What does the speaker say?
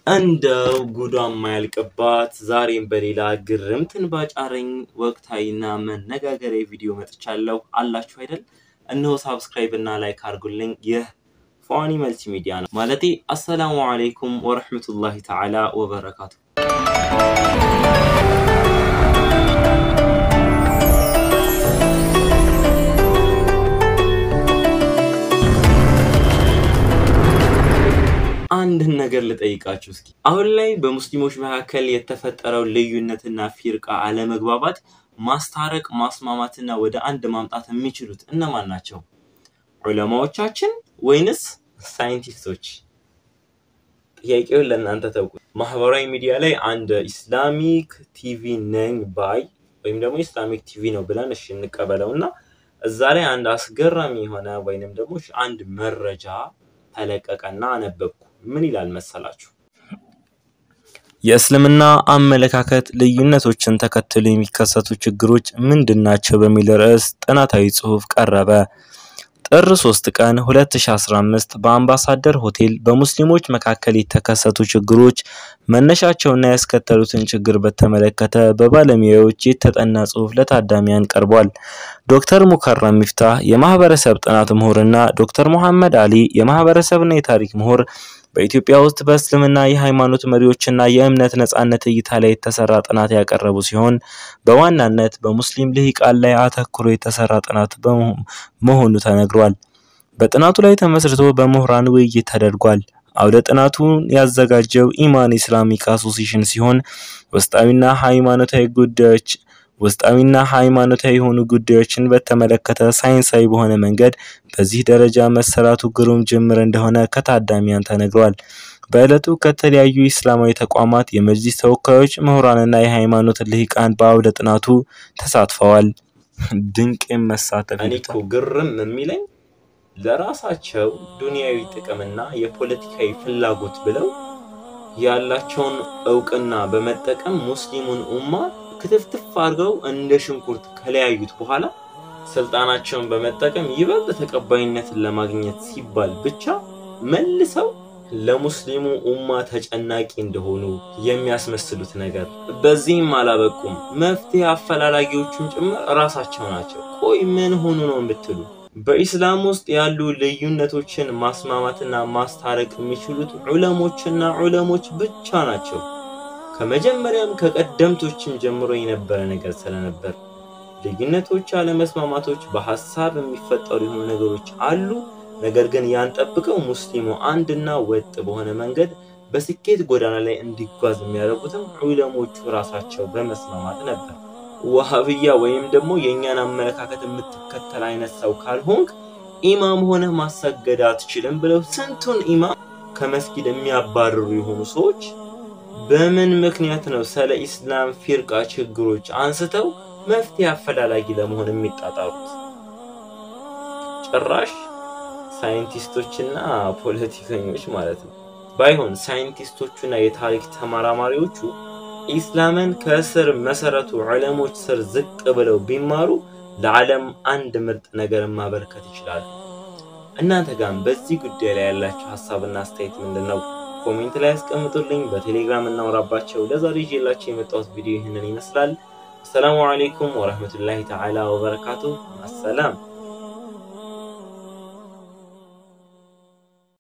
እንደው ጉዷ የማያልቅባት ዛሬም በሌላ ግርምትን ባጫረኝ ወቅታዊና መነጋገሪያ ቪዲዮ መጥቻለሁ። አላችሁ አይደል? እነሆ ሳብስክራይብ እና ላይክ አድርጉልኝ። ይህ ፏኒ መልቲ ሚዲያ ነው ማለቴ። አሰላሙ አለይኩም ወረሕመቱላሂ ተዓላ ወበረካቱ። አንድን ነገር ልጠይቃችሁ እስኪ። አሁን ላይ በሙስሊሞች መካከል የተፈጠረው ልዩነትና ፊርቃ አለመግባባት ማስታረቅ፣ ማስማማትና ወደ አንድ ማምጣት የሚችሉት እነማን ናቸው? ዑለማዎቻችን ወይንስ ሳይንቲስቶች? ጥያቄውን ለእናንተ ተውቁ። ማህበራዊ ሚዲያ ላይ አንድ ኢስላሚክ ቲቪ ነኝ ባይ ወይም ደግሞ ኢስላሚክ ቲቪ ነው ብለን እሺ እንቀበለው እና እዛ ላይ አንድ አስገራሚ የሆነ ወይንም ደግሞ አንድ መረጃ ተለቀቀና አነበብኩ። ምን ይላል መሰላችሁ? የእስልምና አመለካከት ልዩነቶችን ተከትሎ የሚከሰቱ ችግሮች ምንድን ናቸው? በሚል ርዕስ ጥናታዊ ጽሑፍ ቀረበ። ጥር 3 ቀን 2015 በአምባሳደር ሆቴል በሙስሊሞች መካከል የተከሰቱ ችግሮች መነሻቸውና ያስከተሉትን ችግር በተመለከተ በባለሙያዎች የተጠና ጽሑፍ ለታዳሚያን ቀርቧል። ዶክተር ሙከረም ሚፍታህ የማህበረሰብ ጥናት ምሁርና ዶክተር ሙሐመድ አሊ የማህበረሰብና የታሪክ ምሁር በኢትዮጵያ ውስጥ በእስልምና የሃይማኖት መሪዎችና የእምነት ነጻነት እይታ ላይ የተሰራ ጥናት ያቀረቡ ሲሆን በዋናነት በሙስሊም ልሂቃን ላይ አተኩሮ የተሰራ ጥናት መሆኑ ተነግሯል። በጥናቱ ላይ ተመስርቶ በምሁራን ውይይት ተደርጓል። አውደ ጥናቱን ያዘጋጀው ኢማን ኢስላሚክ አሶሲሽን ሲሆን ውስጣዊና ሃይማኖታዊ ጉዳዮች ውስጣዊና ሃይማኖታዊ የሆኑ ጉዳዮችን በተመለከተ ሳይንሳዊ በሆነ መንገድ በዚህ ደረጃ መሰራቱ ግሩም ጅምር እንደሆነ ከታዳሚያን ተነግሯል። በዕለቱ ከተለያዩ ኢስላማዊ ተቋማት የመጅሊስ ተወካዮች፣ ምሁራንና የሃይማኖት ልሂቃን በአውደ ጥናቱ ተሳትፈዋል። ድንቅ መሳተፍ እኔ እኮ ግርም የሚለኝ ለራሳቸው ዱንያዊ ጥቅምና የፖለቲካዊ ፍላጎት ብለው ያላቸውን እውቅና በመጠቀም ሙስሊሙን ኡማ ክትፍትፍ አድርገው እንደ ሽንኩርት ከለያዩት በኋላ ስልጣናቸውን በመጠቀም ይበልጥ ተቀባይነትን ለማግኘት ሲባል ብቻ መልሰው ለሙስሊሙ ኡማ ተጨናቂ እንደሆኑ የሚያስመስሉት ነገር። በዚህም አላበቁም፣ መፍትሄ አፈላላጊዎቹን ጭምር እራሳቸው ናቸው። ቆይ ምን ሆኑ ነው የምትሉ? በኢስላም ውስጥ ያሉ ልዩነቶችን ማስማማትና ማስታረቅ የሚችሉት ዑለሞችና ዑለሞች ብቻ ናቸው። ከመጀመሪያም ከቀደምቶችም ጀምሮ የነበረ ነገር ስለነበር ልዩነቶች፣ አለመስማማቶች በሀሳብ የሚፈጠሩ የሆኑ ነገሮች አሉ። ነገር ግን ያን ጠብቀው ሙስሊሙ አንድና ወጥ በሆነ መንገድ በስኬት ጎዳና ላይ እንዲጓዝ የሚያደርጉትም ዑለሞቹ ራሳቸው በመስማማት ነበር። ዋሃብያ ወይም ደግሞ የእኛን አመለካከት የምትከተል አይነት ሰው ካልሆንክ ኢማም ሆነህ ማሰገድ አትችልም ብለው ስንቱን ኢማም ከመስጊድ የሚያባርሩ የሆኑ ሰዎች በምን ምክንያት ነው ስለ ኢስላም ፊርቃ ችግሮች አንስተው መፍትሄ አፈላላጊ ለመሆን የሚጣጣሩት? ጭራሽ ሳይንቲስቶችና ፖለቲከኞች ማለት ነው። ባይሆን ሳይንቲስቶቹና የታሪክ ተመራማሪዎቹ ኢስላምን ከስር መሰረቱ ዑለሞች ስር ዝቅ ብለው ቢማሩ ለዓለም አንድ ምርጥ ነገርን ማበርከት ይችላሉ። እናንተ ጋርም በዚህ ጉዳይ ላይ ያላችሁ ሀሳብና አስተያየት ምንድን ነው? ኮሜንት ላይ ያስቀምጡልኝ። በቴሌግራም እናውራባቸው። ለዛሬ ይዤላችሁ የመጣሁት ቪዲዮ ይህንን ይመስላል። አሰላሙ አለይኩም ወረህመቱላሂ ተዓላ ወበረካቱ። አሰላም